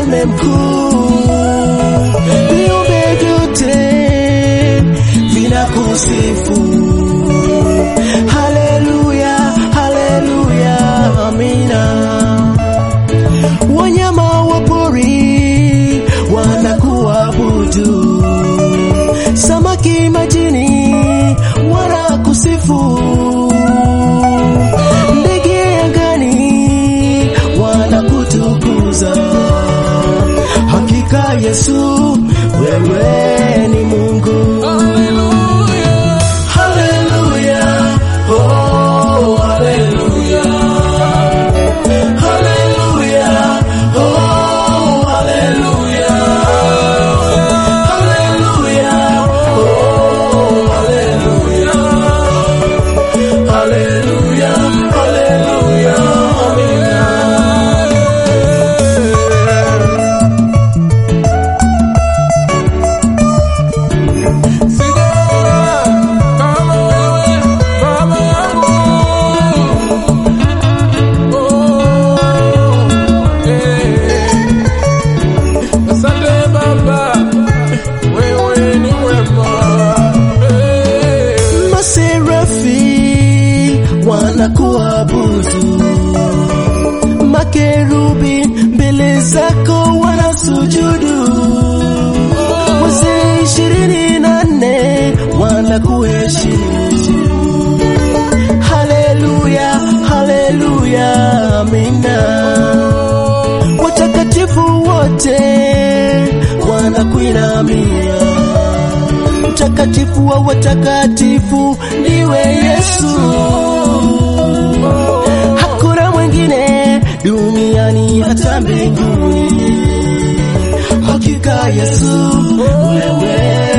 mfalme mkuu. Viumbe vyote vinakusifu. Haleluya, haleluya, amina. Wanyama wa pori wanakuabudu, samaki majini wanakusifu, ndege angani wanakutukuza. Hakika Yesu, wewe ni Mungu. Haleluya, oh, haleluya. Hallelujah. Oh, hallelujah. Hallelujah. Oh, hallelujah. Hallelujah. Hallelujah. Amina. Kama wewe baba yangu Asante Baba, wewe ni mwema. Maserafi wanakuabudu, makerubi mbele zako wanasujudu, wazee ishirini na nne wanakuheshimu. Haleluya, haleluya, amina. Watakatifu wote wanakuinamia mtakatifu wa watakatifu ndiwe Yesu. Hakuna mwingine duniani hata mbinguni. Hakika Yesu, wewe